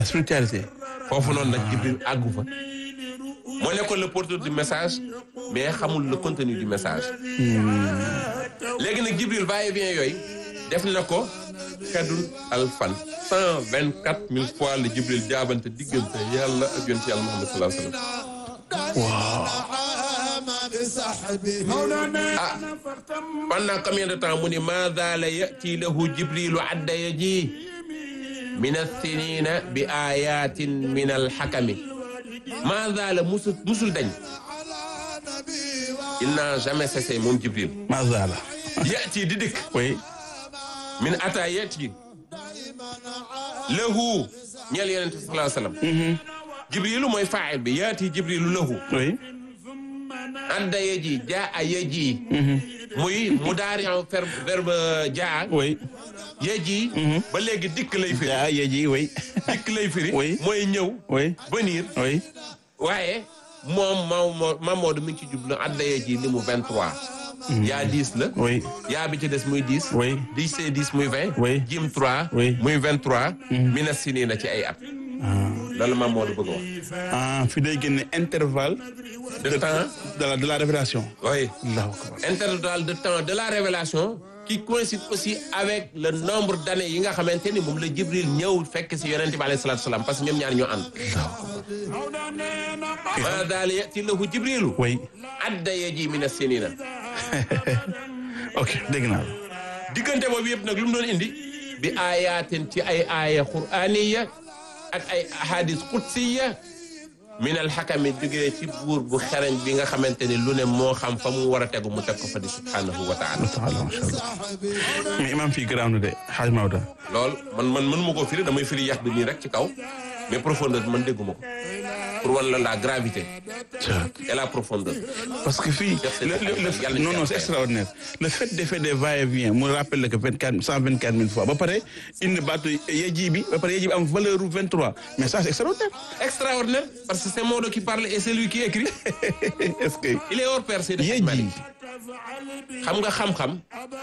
spiritualité. foofu noonu nag Jibril àggu fa moo nekkoon le porteur du message mais xamul le contenu du message léegi nag Jibril va et vient yooyu def na ko xedul alfan cent vingt quatre mille fois la Jibril jaabante diggante yàlla ak yonent yàlla Muhammad sallallahu alayhi wa sallam ah pendant combien de temps mu ni ma zaala yati lahu jibrilu adda yaji min alsinina bi ayatin min alxakami ma zaala musul musul dañ il n'a jamais cessé moom jibril macha allah. yati di dëkk oui. min ata yati lahu ñeel yonente sallallahu alayhi wa sallam jibrilu mooy faa'il bi yaati jibrilu lahu oui. adda yaji jaa yaji muy mudaari verbe verbe jaa oui. yaji ba léegi dikk lay firi yaa yeji oui. dikk lay firi Oui. mooy ñëw oui. venir oui. waaye moom Maodo Mamadou mi ngi ci jublu adda yaji li mu 23 yaa 10 la oui. yaa bi ci des muy 10 Oui. 10 c'est 10 muy 20 Oui. jim 3 Oui. muy 23 mina sinina ci ay at loolu Mamadou bëgg a wax ah fi day génne intervalle. de temps de la de la révélation. oui Allahu akbar. intervalle de temps de la révélation qui coïncide aussi avec le nombre d'années yi nga xamante ni moom la Jibril ñëw fekk si yonente bi alayhi salaatu salaam parce que ñoom ñaar ñoo ànd ma daal yati lahu Jibrilu oui. adda yaji mina sinina ok dégg naa la. diggante boobu yëpp nag lu mu doon indi bi ayatin ci ay aaya qur'aniya ak ay ahadis qudsiya min alxakami jógee ci buur bu xereñ bi nga xamante ni lu ne moo xam fa mu war a tegu mu teg ko fa di subhanahu wa taala taala macha allah. mais imam fii garaaw na de xaaj Maodo. lool man man mën ma koo firi damay firi yax bi nii rek ci kaw mais profondeur bi man dégguma ko pour wan la la gravité et la profondeur parce que fii le, le, le, Yàlla non non c'est extraordinaire le fait de faire des va-et-vient mu rappelle que vingt quatre cent vingt quatre mille fois ba pare indi baatu yeji bi ba pare yeji bi am valeur u vingt trois mais ça c'est extraordinaire extraordinaire parce que c'est Maodo qui parle et c'est lui qui écrit est-ce que il est hors pair c'est de yeji xam nga xam-xam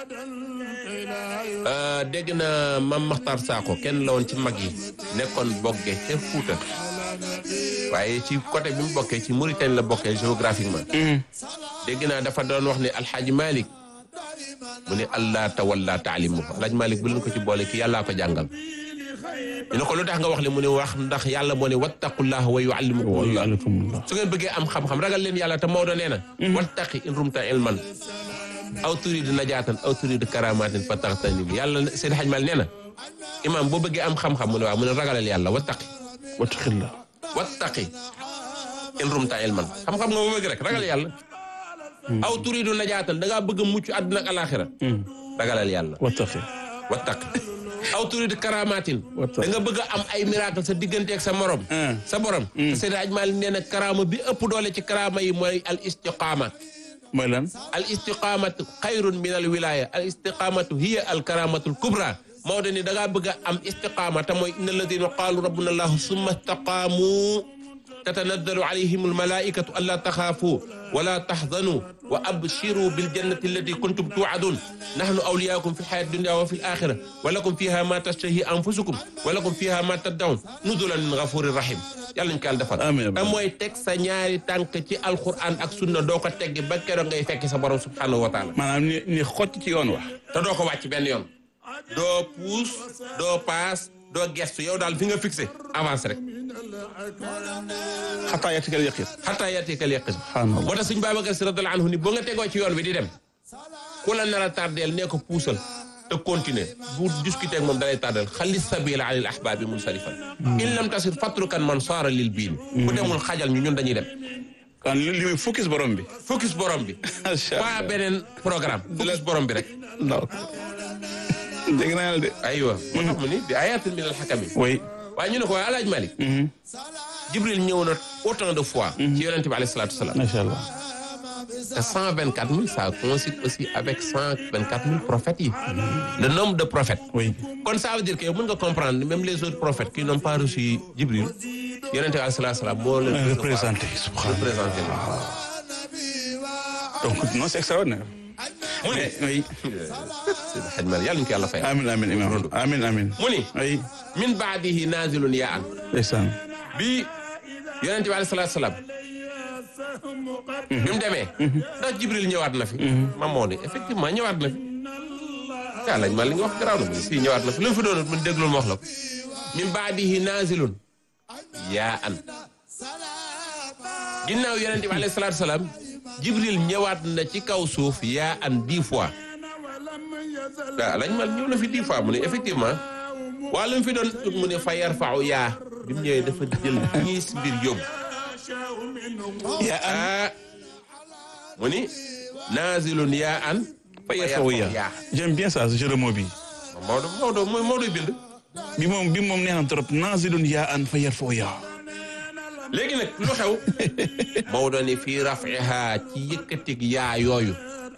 euh, dégg na Mam Makhtar Sakho kenn la woon ci mag yi nekkoon bogge ca Fuuta waaye ci côté bi mu bokkee ci Mauritanie la bokkee géographiquement dégg naa dafa doon wax ne alxaaji Malick mu ne allah tawalla taalimu alxaaji Malick bu leen ko ci boole ki yàllaa ko jàngal ñu ne ko lu tax nga wax li mu ne wax ndax yàlla moo ne wattaqullah wa yuallimukum waaleykumullah su ngeen bëggee am xam-xam ragal leen yàlla te Maodo nee na wattaqi in rumta ilman aw turidu najaatan aw turidu karamatin fa taxtanim yàlla Seydi Hadj Mal nee na imaam boo bëggee am xam-xam mu ne waaw mu ne ragalal yàlla wattaqi wattaqillah wattaqi in rumta ilman xam-xam nga boo bëgg rek ragal yàlla aw turidu najaatan da ngaa bëgg a mucc àdduna ak alaxira ragalal yàlla wattaqi wattaqi aw turidu karamatin Wattaqi. da nga bëgg a am ay miracle sa diggante ak sa morom Ah. sa borom te Seydi Hadj Mal nee na karaama bi ëpp doole ci karaama yi mooy al istiqaama mooy lan al istiqamatu xayrun min al wilaya al istiqamatu hiya al karamatu al kubra Maodo ni da ngaa bëgg a am istiqama te mooy inna alladina qaalu rabbuna allahu summa istaqaamu tatanazzalu alayhim almalaikatu alla taxaafu wala taxzanu wa abshiru biljannati allati kuntum tuadun nahnu awliyaakum fi lxayati dunia wa fi l axira wa lakum fiha ma tashtahi anfusukum wa lakum fiha ma taddaun nuzulan min gafurin rahim yàlla ñu ko yàlla defal Amiin, amiin. te mooy teg sa ñaari tànk ci alquran ak sunna doo ko teggi ba keroog ngay fekki sa borom subhanahu wa taala maanaam ni ni xocc ci yoon wax te doo ko wàcc benn yoon doo puus doo paas doo gestu yow daal fi nga fixé avance rek xataa yatikal yaqin xataa yatikal yaqin subhanallah moo tax suñ Babacar Si radiyallahu anhu ni boo nga tegoo ci yoon bi di dem ku la nar a tardeel nee ko puusal te continuer bu discuter ak moom dalay tardeel xalis sabila anil ahbaabi munsarifan in lam tasir fatrukan man saara lil biin bu demul xajal ñu ñun dañuy dem kon li li muy focus borom bi focus borom bi macha waa beneen programme focus borom bi rek allah dégg naa la de aywa moo tax mu ni bi ayatin min al xakami oui waaye ñu ne ko waaye alaaj Malik Jibril ñëw na autant de fois ci yonent bi alayhi salaatu wasalaam macha allah te cent vingt quatre mille ça coïncide aussi avec cent vingt quatre mille prophètes yi le nombre de prophètes oui kon ça veut dire que yow mën nga comprendre même les autres prophètes qui n'ont pas reçu Jibril yonent bi alayhi salaatu wasalaam moo leen représenté subhanallah représenté leen donc non c'est extraordinaire mu ni oui Seydi Hadj Malick yàlla ñu ko yàlla fay amin amin imam amin amin mu ni oui min baadihi naazilun yaa an ndeysaan bi yonent bi alayhi salaatu salaam bi mu demee ndax jibril ñëwaat na fi ma moo ni effectivement ñëwaat na fi kaa lañ ma li nga wax garaaw na mu si ñëwaat na fi lu mu fi doon mun déglul ma wax la ko min baadihi naazilun yaa an ginnaaw yonent bi alayhi salaatu salaam jibril ñëwaat na ci kaw suuf yaa an dix fois waaw lañ mal ñëw na fi dix fois mu ne effectivement waa lu mu fi doon ut mu ne fa yarfau yaa bi mu ñëwee dafa jël ñiis mbir yóbbu yaa an ah mu ni naazilun yaa an fa yarfau yaa j'aime bien ça ce jeu de mots bi Maodo Maodo mooy Maodo bind bi moom bi moom neex na trop naazilun yaa an fa yarfa'u yaa léegi nag lu xew Maodo ni fii rafiha ci yëkkatig yaa yooyu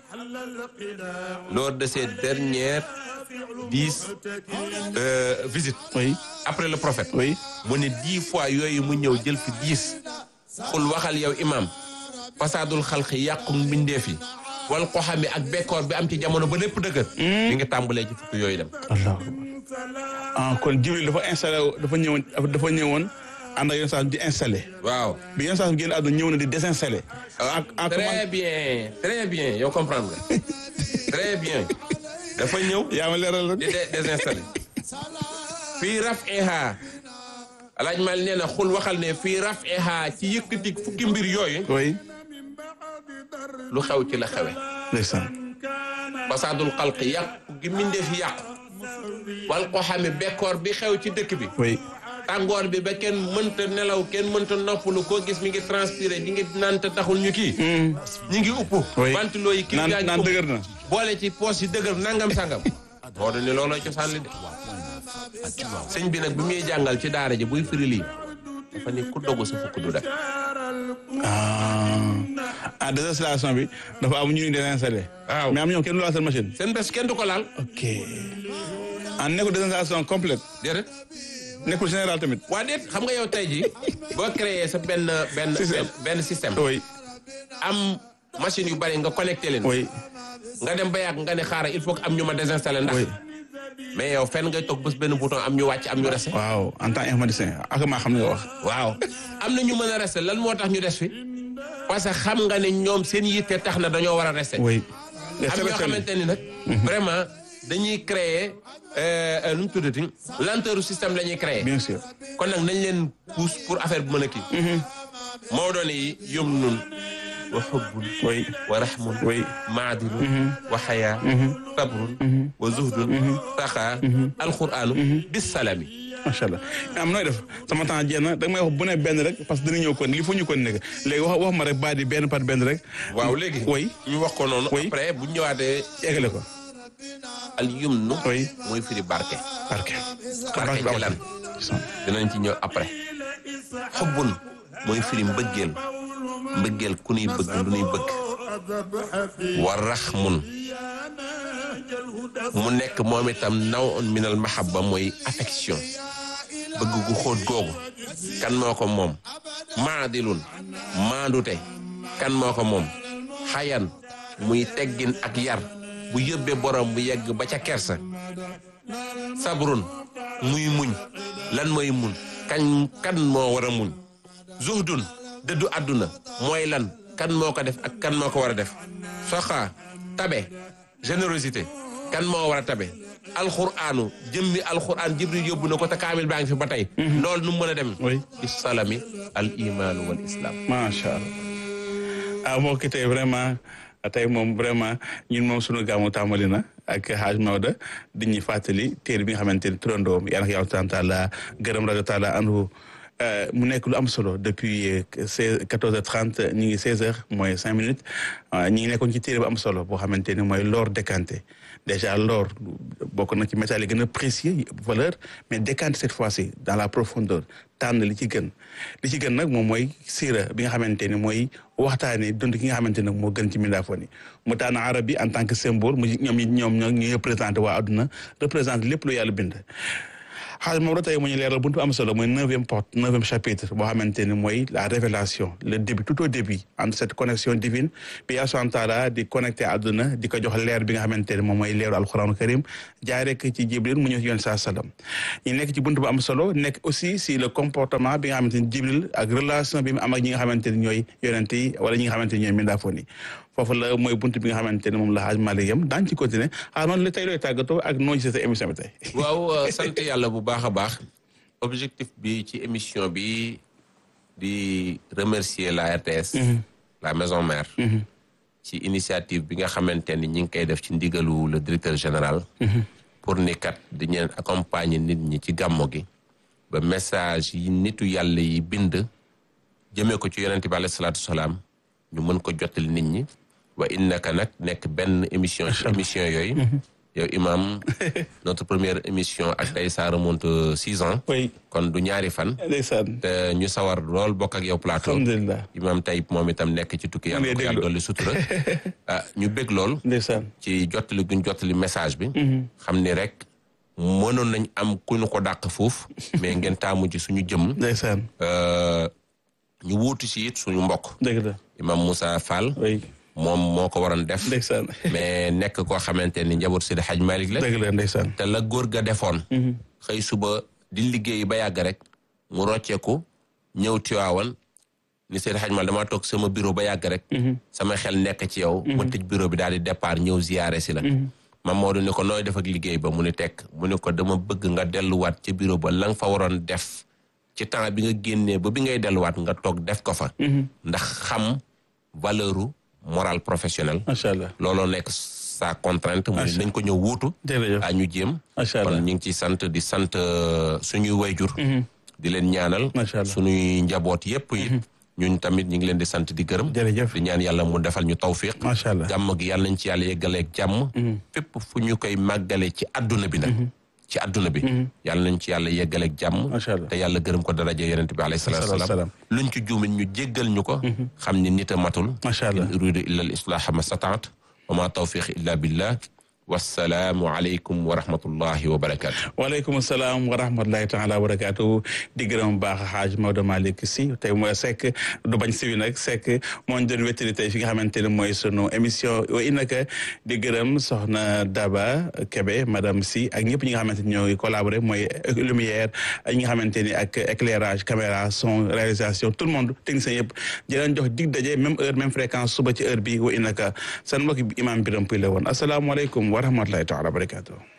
lors de ces dernières dix euh, visites oui après le prophète oui mu ne dix fois yooyu mu ñëw jël fi dix xul waxal yow imam fasaadul xalqi yàqu mbindeef yi wal ko xami ak bekkoor bi am ci jamono ba lépp dëgër mi ngi tàmbalee ci fukk yooyu dem allah ah kon Jibril dafa installé dafa ñëwoon dafa ñëwoon ànd ak yenn saa di installé waaw bi yenn saa génn àdduna ñëw na di désinstallé. en en très bien très bien yow comprendre nga très bien dafa ñëw yaa ma leeral di rek. de- désinstallé fii rafiha alaaj mal nee na xul waxal ne fii rafiha ci yëkkati fukki mbir yooyu oui lu xew ci la xewe ndeysaan fasaadul xalq yàqu gi mbindeef yi yàqu wal ko xame bekkoor bi xew ci dëkk bi oui tàngoor bi ba kenn mënta nelaw kenn mënta noppalu koo gis mi ngi transpiré ñi ngi naan te taxul ñu kii ñi ngi upp Oui. ventilo yi kii naan yaa ngi naan upp. dëgër na. boole ci poos yi dëgër nangam sangam moo doon ni looloo cosaan li de sëñ bi nag bi muy jàngal ci daara ji buy firi lii dafa ni ku dogu sa fukk du def ah ah désinstallation bi dafa am ñu ñu désinstallé. Waaw. mais am ñoom kenn du laal seen machine. seen bés kenn du ko laal ok ah nekkul désinstallation complète déedéet nekkul général tamit. waa déet xam nga yow tey ji boo créé sa benn benn Système. benn système oui am machine yu bari nga connecté leen oui nga dem ba yàgg nga ne xaaral il faut que am ñu ma désinstallé ndax oui mais yow fenn ngay toog bés benn bouton am ñu wàcc am ñu resté waaw en tant informaticien ak maa xam ne nga wax. waaw am na ñu mën a resté lan moo tax ñu des fi parce que xam nga ne ñoom seen yitte tax na dañoo war a resté oui. am ñoo xamante ni nag vraiment dañuy créer euh, euh, nu mu tuddati lenteur système la ñuy créer bien sûr. kon nag nañ leen pousse pour affaire bi mën a kii Maodo ni yumnun wa xubbun oui wa rahmun oui maadilun wa xayaa sabrun wa zuhdun taxaa alquranu bisalami macha allah am nooy def sama temps jeex na da nga may wax bu ne benn rek parce que dina ñëw kon li faut ñu kon nekk léegi wax wax ma rek baat yi benn par benn rek. waaw léegi oui ñu wax ko noonu Oui. après bu ñu ñëwaatee eggale ko. al yumnu oui mooy firi barke barke. barke ci lan dinañ ci ñëw après xubbun mooy firi mbëggeel mbëggeel ku nuy bëgg lu nuy bëgg wa raxmun mu nekk moom itam naw minal mahabba mooy affection bëgg gu xóot googu kan moo ko moom maadilun maandute kan moo ko moom xayan muy teggin ak yar bu yóbbee borom bu yegg ba ca kersa sabrun muy muñ lan mooy muñ kañ kan moo war a muñ zuhdun dëddu àdduna mooy lan kan moo ko def ak kan moo ko war a def soxa tabe générosité kan moo war a tabe alxuraanu jëmmi alxuraan jibril yóbbu na ko te kaamil baa ngi fi ba tey loolu nu mu mën a dem oui bis salami al imaanu wal islam macha allah ah moo ki tey vraiment tey moom vraiment ñun moom sunu gàmmu tàmbali na ak Hadj Maodo di ñuy fàttali téere bi nga xamante ni turandoom yàlla na ko yàlla taala gërëm rajo taala anhu mu nekk lu am solo depuis seize quatorze heures trente ñu ngi seize heures mooy cinq minutes ñi ngi nekkoon ci téere bu am solo boo xamante ni mooy l'or décanté déjà l'or bokk na ci métal yi gën a précieux valeur mais décanté cette fois-ci dans la profondeur tànn li ci gën li ci gën nag moom mooy siira bi nga xamante ni mooy waxtaane dund ki nga xamante ne moo gën ci mindaafoon yi mu tànn arab bi en tant que symbole mu ñoom ñoom ñoo ñuy représenté waa adduna représenté lépp lu yàlla bind xaaj moom la tey mu ñu leeral buntu am solo mooy neuvième porte neuvième chapitre boo xamante ni mooy la révélation le début tout au début entre cette connexion divine bi Yàlla subhaanahu wa taala di connecté àdduna di ko jox leer bi nga xamante ni moom mooy leeru alxuraanu karim jaay rek ci Jibril mu ñëw ci yoon saa salaam ñu nekk ci buntu bu am solo nekk aussi si le comportement bi nga xamante ni Jibril ak relation bi mu am ak ñi nga xamante ni ñooy yonent yi wala ñi nga xamante ni ñooy mindaafoon yi foofu la mooy buntu bi nga xamante ne moom la Hadj Malick yam daan ci continuer ah noonu la tey looy tàggatoo ak noo gisee sa émission bi tey. waaw sant yàlla bu baax a baax objectif bi ci émission bi di remercier la RTS. la maison mère. ci initiative bi nga xamante ni ñi ngi koy def ci ndigalu le directeur général. pour ni kat di ñeen accompagner nit ñi ci gàmmo gi. ba message yi nitu yàlla yi bind jëmee ko ci yonente bi alayhi salaatu salaam ñu mën ko jottali nit ñi. wa innaka nag nekk benn émission ci émission yooyu yow imam notre première émission ak tey ça remonte six ans oui kon du ñaari fan ndeysaan te ñu sawar lool bokk ak yow plateau alhamdulilah imam tey moom itam nekk ci tukki yàlla ko yàlla dolli sutura ah ñu bég lool ndeysaan ci jottali guñ jottali message bi xam ni rek mënoon nañ am ku ñu ko dàq foofu mais ngeen taamu ci suñu jëm ndeysaan ñu wuutu si it suñu mbokk dëgg la imam Moussa Fall oui moom moo ko waroon def ndeysaan mais nekk koo xamante ni njaboot Seydi Hadj Malick la dëgg la ndeysaan te la góor ga defoon xëy suba di liggéey ba yàgg rek mu rocceeku ñëw Tiwaawan ni Seydi Hadj Malick damaa toog sama bureau ba yàgg rek sama xel nekk ci yow mu tëj bureau bi daal di départ ñëw ziyaare si la mam Maodo ni ko nooy def ak liggéey ba mu ni tekk mu ni ko dama bëgg nga delluwaat ci bureau ba la nga fa waroon def ci temps bi nga génnee ba bi ngay delluwaat nga toog def ko fa ndax xam valeuru moral professionnel macha allah looloo nekk sa contrainte mu nañ ko ñëw wuutu jërëjëf a ñu jéem macha kon allah ñu ngi ciy sant di sant suñuy wayjur di leen ñaanal macha allah suñuy njaboot yépp it ñun tamit ñu ngi leen di sant di gërëm jërëjëf di ñaan yàlla mu defal ñu tawfiq macha allah jàmm gi yàlla nañ ci yàlla yeggaleeg jàmm fépp fu ñu koy màggale ci àdduna bi nag ci àdduna bi yàlla nañ ci yàlla yeggaleeg jàmm macha allah te yàlla gërëm ko daraja yonent bi alayhi salaatu salaam wasalaam luñ ci juumin ñu jéggal ñu ko xam ni nit a matul macha allah in uridu illa al islaha ma stataat wa ma tawfiq illa billah wassalaamu aleykum wa rahmatullahi wa barakatu waaleykum salaam wa rahmatulahi taala wa barakaatu di gërëm bu baax Hadj Maodo Malick Sy tey mooy Seck du bañ si wi nag Seck moo ñu doon wéttali tey fi nga xamante ne mooy sunu émission wa innaka di gërëm soxna Daba Kebe madame Sy ak ñëpp ñi nga xamante ni ñoo ngi collaboré mooy lumière ak ñi nga xamante ni ak éclairage caméra son réalisation tout le monde technicien yëpp di leen jox dig daje même heure même fréquence suba ci heure bi wa innaka seen mbokk imam Biram Puy la woon asalaamaaleykum wa rahmatulahi taala wa barakaatu